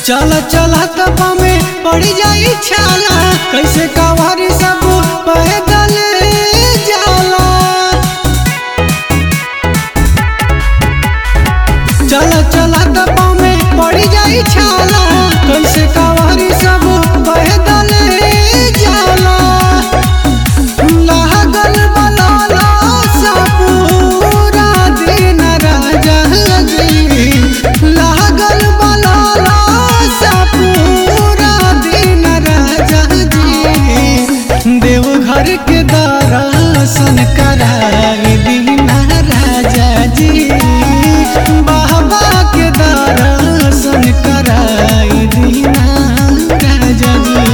चल चल तपा में पड़ जाई छाला कैसे कवारी सब पैदल जाला चल चल तपा में पड़ जाई छाला कैसे कवारी सब पैदल जाला लागल बलाला सा पूरा दिन राजा जी लागल बलाला सा पूरा दिन राजा जी देवघर के दर्शन कराई दीना राजा जी बाबा के दर्शन कराई दीना राजा जी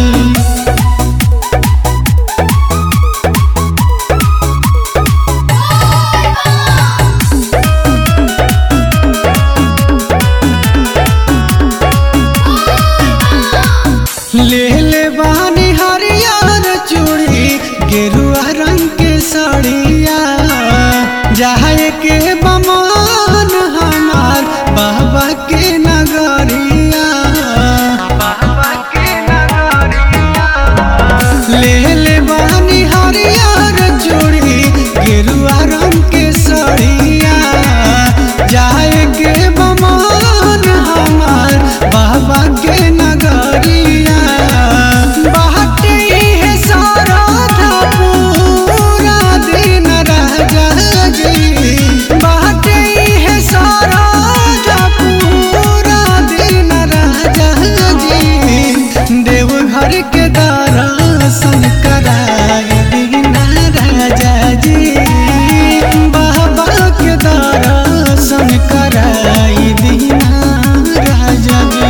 ले ले बानी हरियर चूड़ी गेरुआ रंग के साड़िया जाए के बमान हमार बाबा के नगरिया बाबा के नगरिया ले ले बानी हरियर चूड़ी गेरुआ रंग के साड़िया जाए के बमान हमार बाबा के नगरिया बाटे है सारा था पूरा दिन राजा जी बाटे है सारा था पूरा दिन राजा जी देवघर के दर्शन कराई दीना राजा जी बाबा के दर्शन कराई दीना राजा जी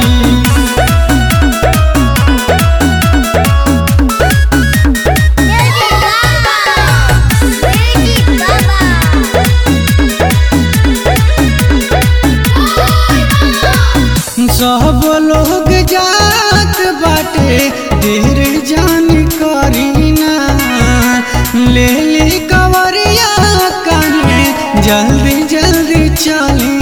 Lady Gaga! Lady Gaga! सब लोग जात बाटे देर जान करीना ले ले कवरिया काहे जल्दी जल्दी चली